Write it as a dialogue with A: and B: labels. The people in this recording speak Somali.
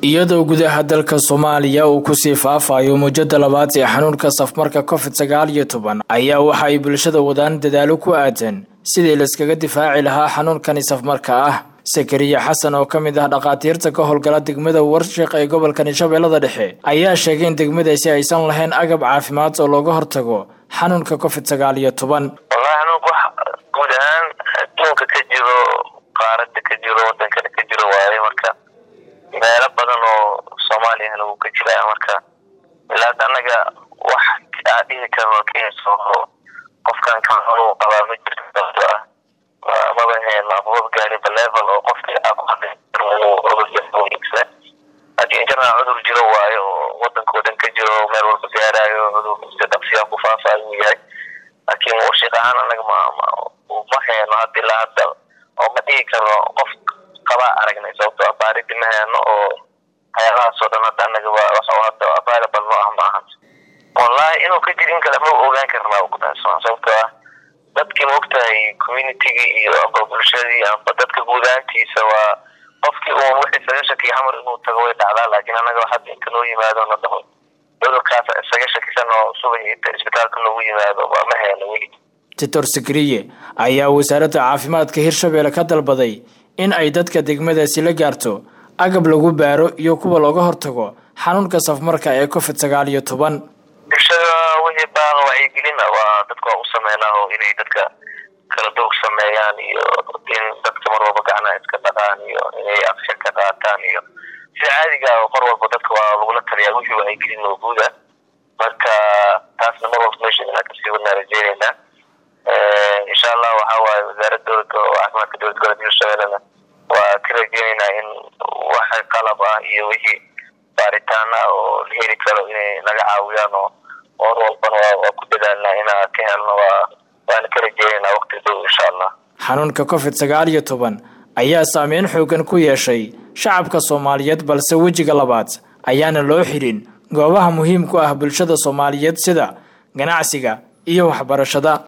A: iyadoo gudaha dalka soomaaliya uu kusii faafayo muujada labaad ee xanuunka safmarka covid sagaal iyo toban ayaa waxa ay bulshada wadaan dadaalo ku aadan sidii laiskaga difaaci lahaa xanuunkani safmarka ah sakariya xasan oo ka mid ah dhakhaatiirta ka howlgala degmada warshiq ee gobolkani shabeellada dhexe ayaa sheegay in degmadaasi aysan lahayn agab caafimaad oo looga hortago xanuunka covid sagaal iyo toban
B: wallahi xanuunka wax guud ahaan adduunka ka jiro qaarada ka jiro wadankana ka jiro waaye marka meelo badan oo soomaaliyana wuu ka jiraa marka ilaa anaga wax aa dhihi karno keenso qofkan kaxunuu qabaa ma jirto sababto ah maba heen maba gaariba level oo qofkii aa ku hadli ogsa haddii injirna cudur jiro waayo oo wadanka o dhan ka jiro meel walba gaarayo cudur si dhaqsiyaa ku faafaayo uu yahay laakiin warshiq ahaan anaga ma ma heeno hadda ilaa hadda oo ma dhihi karno qof qabaa aragnay sababto ah baaridi ma heeno oo waxyaabahaasoo dhan hadda anaga waa wax hadda available no ah ma ahan wallahi inuu ka jir in kale ma ogaan karnaa ukutaasma sababtoo ah dadkii maogtahay communitygii iyo amba bulshadii amba dadka guudaantiisa waa qofkii uun wixii isaga shakiya xamar inuu tago way dhacdaa laakiin anaga hadda inta noo yimaado na dhaho cudurkaas isaga shakisan oo subax isbitaalka noogu yimaado ma heeno weli
A: doctor sakriye ayaa wasaaradda caafimaadka hirshabelle ka dalbaday in ay dadka degmadaasi la gaarto agab lagu baaro iyo kuwa looga hortago xanuunka safmarka ee covid sagaal iyo toban
B: bulshada wixii baaqa wacyigelina waa dadka waa u sameynaa oo inay dadka kala duug sameeyaan iyo in dadka mar walba gacnaha iska dhaqaan iyo inay akshan ka qaataan iyo sida caadiga mar walba dadka waa lagula taliyaa wixii wacyigelin oo guuda marka taasna mar walba meesha inaan kasii wadnaa rajeyneynaa insha allah waxa waaye wasaaradda dowladda oo caafimaadka dowlad goboleedka hirshabellena waa ka rajeyneynaa in waxa qalab ah iyo wixii baaritaan ah oo la heli karo inay naga caawiyaan oo or walbana waa ku dadaalnaa inaa ka helno waa waana ka rajeyneynaa waqti dhow insha allah
A: xanuunka covid sagaal iyo toban ayaa saameyn xoogan ku yeeshay shacabka soomaaliyeed balse wejiga labaad ayaana loo xirin goobaha muhiim ku ah bulshada soomaaliyeed sida ganacsiga iyo waxbarashada